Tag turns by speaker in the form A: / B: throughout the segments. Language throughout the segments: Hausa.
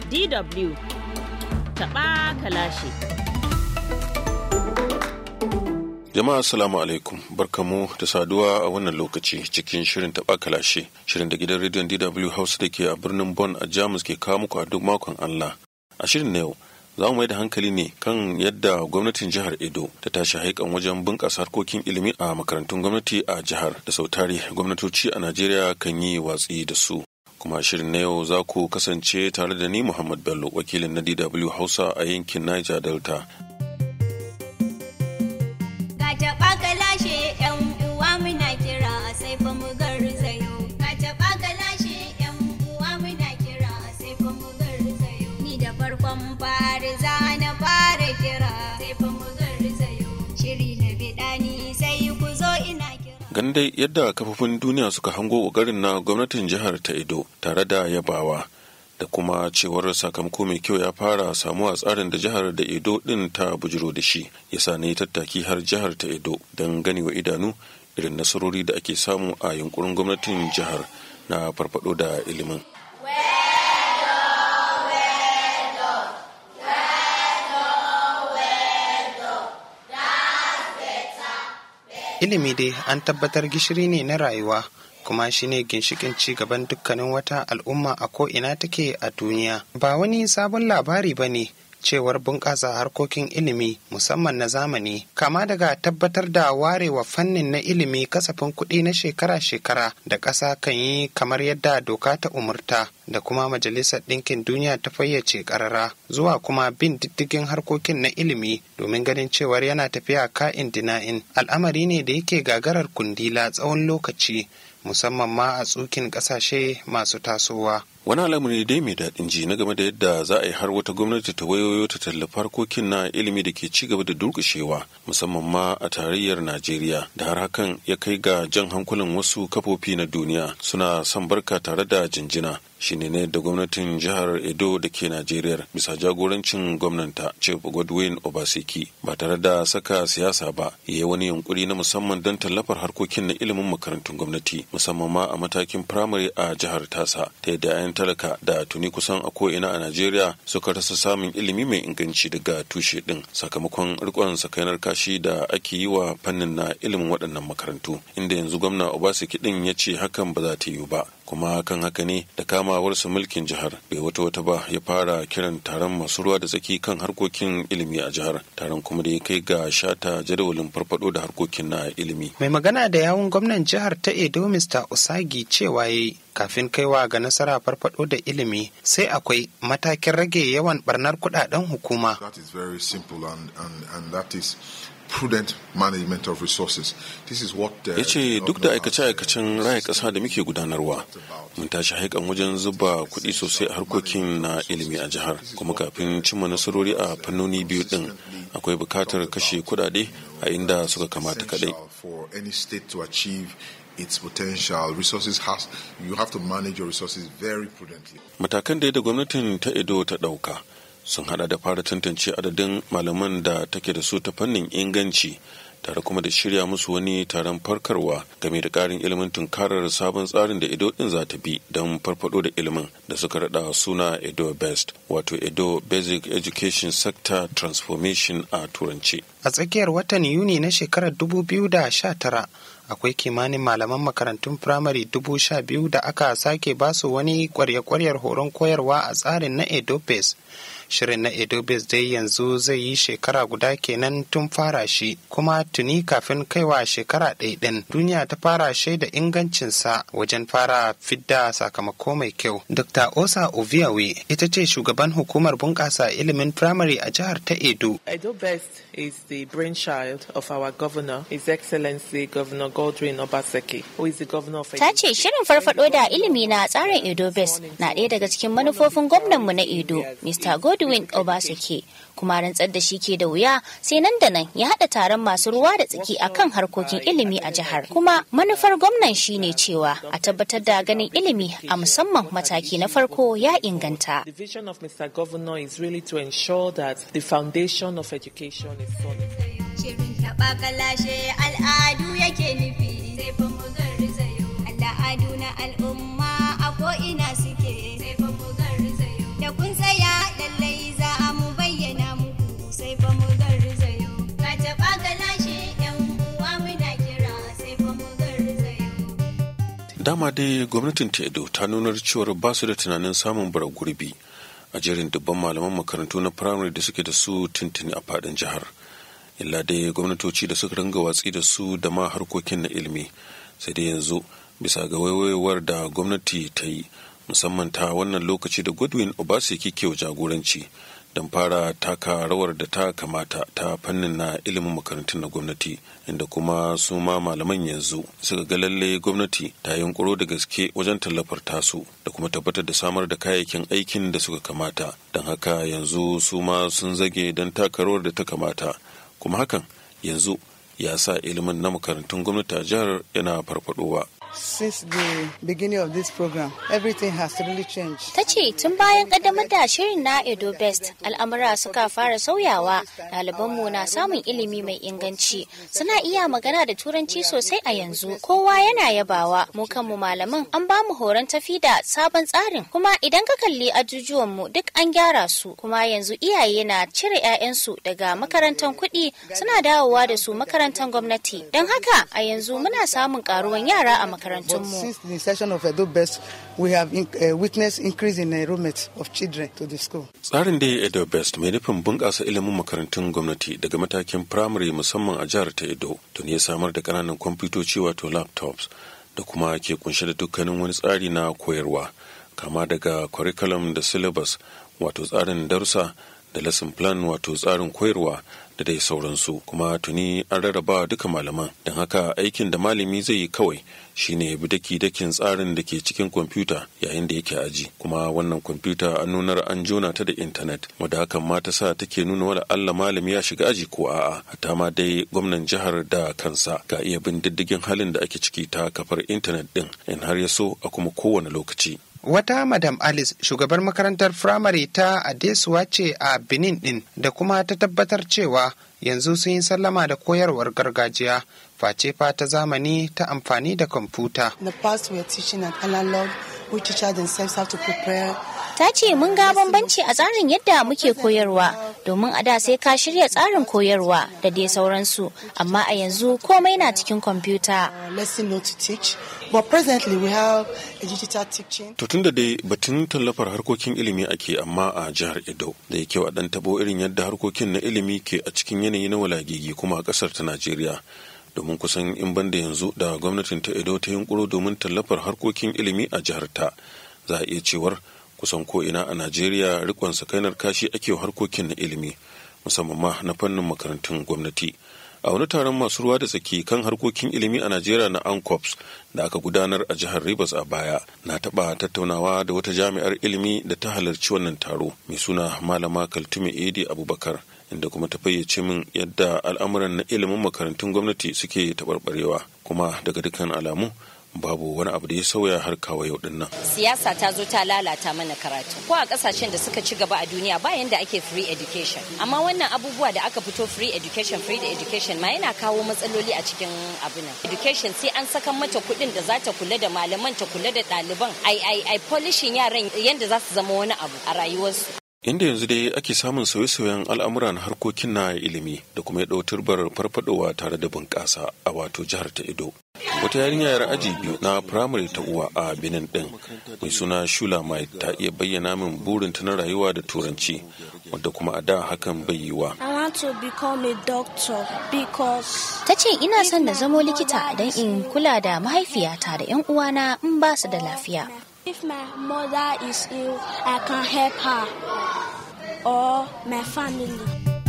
A: DW taɓa kalashi.
B: Jama'a assalamu alaikum barkamu da saduwa a wannan lokaci cikin shirin taɓa kalashe shirin da gidan rediyon DW House da ke a birnin Bonn a Jamus ke kawo muku a duk makon Allah. A shirin na yau za mu mai da hankali ne kan yadda gwamnatin jihar Edo ta tashi haikan wajen bunƙasa harkokin ilimi a makarantun gwamnati a jihar da sautari gwamnatoci a Najeriya kan yi watsi da su. kuma shirin na yau za ku kasance tare da ni Muhammad Bello wakilin na DW Hausa a yankin Niger Delta.
C: Ka taɓa ka lashe ‘yan uwa muna kira sai fa mu garzayo. Ka taɓa ka lashe ‘yan uwa muna kira sai fa mu garzayo. Ni da farkon fari za na fara kira sai fa mu garzayo. Shiri na biɗani sai ku zo ina kira.
B: Ganin dai yadda kafofin duniya suka hango ƙoƙarin na gwamnatin jihar ta Edo tare da yabawa da kuma cewar sakamako mai kyau ya fara samuwa tsarin da jihar da Edo ɗin ta bujiro da shi yasa ne tattaki har jihar ta Edo don gani wa idanu irin nasarori da ake samu a yunkurin gwamnatin jihar na farfado da ilimin.
D: ilimi dai an tabbatar gishiri ne na rayuwa kuma shine ginshikin ci gaban dukkanin wata al'umma a ko'ina take a duniya ba wani sabon labari ba ne cewar bunƙasa harkokin ilimi musamman na zamani kama daga tabbatar da warewa fannin na ilimi kasafin kuɗi na shekara-shekara da ƙasa kan yi kamar yadda doka ta umurta da kuma majalisar ɗinkin duniya ta fayyace ƙarara zuwa kuma bin diddigin harkokin na ilimi domin ganin cewar yana tafiya ka'in dina'in al'amari ne da yake gagarar kundila tsawon lokaci musamman ma a tsukin ƙasashe masu tasowa
B: wani al'amari dai mai daɗin ji na game da yadda za a yi har wata gwamnati ta wayoyo ta tallafa harkokin na ilimi da ke ci gaba da durƙushewa musamman ma a tarayyar najeriya da har hakan ya kai ga jan hankulan wasu kafofi na duniya suna son barka tare da jinjina shine ne da gwamnatin jihar edo da ke najeriya bisa jagorancin gwamnanta chief godwin obaseki ba tare da saka siyasa ba ya yi wani yunkuri na musamman don tallafar harkokin na ilimin makarantun gwamnati musamman ma a matakin firamare a jihar tasa ta yadda 'yan talaka da tuni kusan a ko'ina a najeriya suka rasa samun ilimi mai inganci daga tushe din sakamakon rikon sakainar kashi da ake yi wa fannin na ilimin waɗannan makarantu inda yanzu gwamna obaseki din ya ce hakan ba za ta yiwu ba kuma kan haka ne da kamawarsa mulkin jihar bai wata wata ba ya fara kiran taron masu ruwa da tsaki kan harkokin ilimi a jihar taron kuma da ya kai ga shata jadawalin farfado da harkokin na ilimi
D: mai magana da yawun gwamnan jihar ta edo mr usagi cewa yayi kafin kaiwa ga nasara farfado da ilimi sai akwai matakin rage yawan barnar kudaden hukuma
E: That is very simple and, and, and that is prudent management of resources. This is what uh,
B: ya ce duk da aikace-aikacen raya ƙasa da muke gudanarwa mun tashi haikan wajen zuba kuɗi sosai a harkokin na ilimi a jihar kuma kafin cimma nasarori a fannoni biyu ɗin akwai buƙatar kashe kuɗaɗe a inda suka kamata kaɗai
E: essential for any state to achieve its potential resources has you have to manage your resources very prudently.
B: matakan da da gwamnatin ta edo ta ɗauka sun hada da fara tantance adadin malaman da take da su ta fannin inganci tare kuma da shirya musu wani taron farkarwa game da karin ilimin tunkarar sabon tsarin da edo din za ta bi don farfado da ilimin da suka rada suna edo best wato edo basic education sector transformation a turanci
D: a tsakiyar watan yuni na shekarar 2019 akwai kimanin malaman makarantun firamare dubu sha biyu da aka sake basu wani kwarya-kwaryar horon koyarwa a tsarin na edobes shirin na edobes dai yanzu zai yi shekara guda kenan tun fara shi kuma tuni kafin kaiwa shekara ɗaya ɗin duniya ta fara shaida ingancinsa wajen fara fidda sakamako mai kyau dr osa oviawe ita ce shugaban hukumar bunƙasa ilimin firamare a jihar ta edo
F: Edo Best is the brainchild of our governor, His Excellency Governor Godwin Obaseki, who is the governor of
G: Ta ce shirin farfado da ilimi na tsarin Edo Best na ɗaya daga cikin manufofin gwamnanmu na Edo, Mr. Godwin Obaseki. Kuma rantsar da shi ke da wuya sai nan da nan ya haɗa taron masu ruwa da tsaki akan harkokin ilimi a jihar. Kuma manufar gwamnan shine cewa a tabbatar da ganin ilimi a musamman mataki na farko ya inganta.
F: The vision of Mr. Governor is really to ensure that the foundation of education is solid.
C: Shirin taɓa kalashe al'adu yake nufi sai fa mu garzayo. Al'adu na al'umma a ko'ina suke sai fa mu garzayo. Da kun tsaya
B: dama dai gwamnatin ta edo ta nunar cewar ba su da tunanin samun bara gurbi a jerin dubban malaman makarantu na firamare da suke da su tuntuni a fadin jihar illa dai gwamnatoci da suka ringa watsi da su da ma harkokin na ilimi sai dai yanzu bisa ga waiwayewar da gwamnati ta yi musamman ta wannan lokaci da godwin obaseki ke jagoranci don fara taka rawar da ta kamata ta fannin na ilimin makarantun na gwamnati inda kuma su ma malaman yanzu suka ga lalle gwamnati ta yunkuro da gaske wajen tallafar tasu da kuma tabbatar da samar da kayayyakin aikin da suka kamata don haka yanzu su ma sun zage don taka rawar da ta kamata kuma hakan yanzu ya sa ilimin na makarantun gwamnati a jihar yana farfadowa
H: Since the beginning of this program, everything has really changed.
G: Ta ce tun bayan kaddamar da shirin na Edo Best, al'amura suka fara sauyawa, ɗalibanmu na samun ilimi mai inganci, suna iya magana da turanci sosai a yanzu. Kowa yana yabawa, mu kanmu malaman an ba mu horon tafi da sabon tsarin, kuma idan ka kalli ajujuwanmu duk an gyara su, kuma yanzu iyaye na cire 'ya'yansu daga makarantar kuɗi suna dawowa da su makarantar gwamnati. Don haka a yanzu muna samun karuwan yara a
H: But
G: makarantunmu.
H: since the inception of Edo Best, we have in, uh, witnessed increase in enrollment of children to the school.
B: tsarin da ya edo best mai nufin bunƙasa ilimin makarantun gwamnati daga matakin firamare musamman a jihar ta edo tun ya samar da ƙananan kwamfutoci wato laptops da kuma ke kunshe da dukkanin wani tsari na koyarwa kama daga curriculum da syllabus wato tsarin darussa da lesson plan wato tsarin koyarwa da dai sauransu kuma tuni an rarraba duka malaman don haka aikin da malami zai yi kawai shine ya bi daki dakin tsarin da ke cikin kwamfuta yayin da yake aji kuma wannan kwamfuta an nunar an jona ta da intanet wadda hakan ma ta sa take nuna wala Allah malami ya shiga aji ko a'a hatta ma dai gwamnan jihar da kansa ga iya bin diddigin halin da ake ciki ta kafar intanet din in har ya so a kuma kowane lokaci
D: Wata Madam Alice shugabar makarantar firamare ta Adesuwa ce a Benin din da kuma ta tabbatar cewa yanzu sun yi sallama da koyarwar gargajiya face fa ta zamani ta amfani da kwamfuta.
H: In the past, we were teaching an analog, which teachers themselves have to prepare.
G: Ta ce mun ga bambanci a tsarin yadda muke koyarwa domin a da sai ka shirya tsarin koyarwa da dai sauransu amma a yanzu komai na cikin kwamfuta.
H: uh, lesson note to teach. But presently, we have a digital teaching.
B: To tun da dai batun tallafar harkokin ilimi ake amma a jihar Edo da ya kyau a ɗan tabo irin yadda harkokin na ilimi ke a cikin yanayi na walagigi kuma a ƙasar ta Najeriya. Domin kusan in banda yanzu da gwamnatin ta Edo ta yunkuro domin tallafar harkokin ilimi a jihar ta. Za a iya cewar kusan ko ina a Najeriya rikon sakainar kashi ake wa harkokin na ilimi musamman ma na fannin makarantun gwamnati. a wani taron masu ruwa da tsaki kan harkokin ilimi a najeriya na ancops da aka gudanar a jihar rivers a baya na taɓa tattaunawa da wata jami'ar ilimi da ta halarci wannan taro mai suna malama kaltume edi abubakar inda kuma ta fayyace min yadda al'amuran na ilimin makarantun gwamnati suke taɓarɓarewa kuma daga dukkan alamu babu wani abu da ya sauya har kawo yau din nan.
I: siyasa ta zo ta lalata mana karatu ko a kasashen da suka ci gaba a duniya ba yanda ake free education amma wannan abubuwa da aka fito free education free education ma yana kawo matsaloli a cikin abu nan education sai an saka mata kuɗin da za ta kula da malaman ta kula da ɗaliban ai ai ai polishin yaran yanda za su zama wani abu a rayuwarsu
B: inda yanzu dai ake samun sauye-sauyen al'amura na harkokin na ilimi da kuma ya ɗau turbar farfadowa tare da bunƙasa a wato jihar ta ido wata yarinya yar aji biyu na firamare ta uwa a benin ɗin mai suna shula mai ta iya bayyana min burinta na rayuwa da turanci wadda kuma a da hakan bai yiwa
J: I want to become a doctor because
G: Ta ce ina son na zamo likita don in kula da mahaifiyata da 'yan uwana in ba su da lafiya.
J: if my mother is ill, I can help her or my family.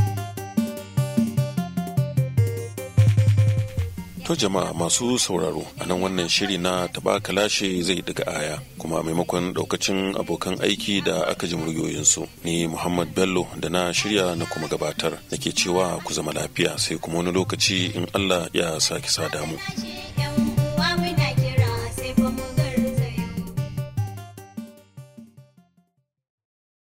B: To jama'a masu sauraro a nan wannan shiri na taba kalashe zai daga aya kuma maimakon daukacin abokan aiki da aka ji muryoyinsu ni Muhammad Bello da na shirya na kuma gabatar nake cewa ku zama lafiya sai kuma wani lokaci in Allah ya sake sada mu.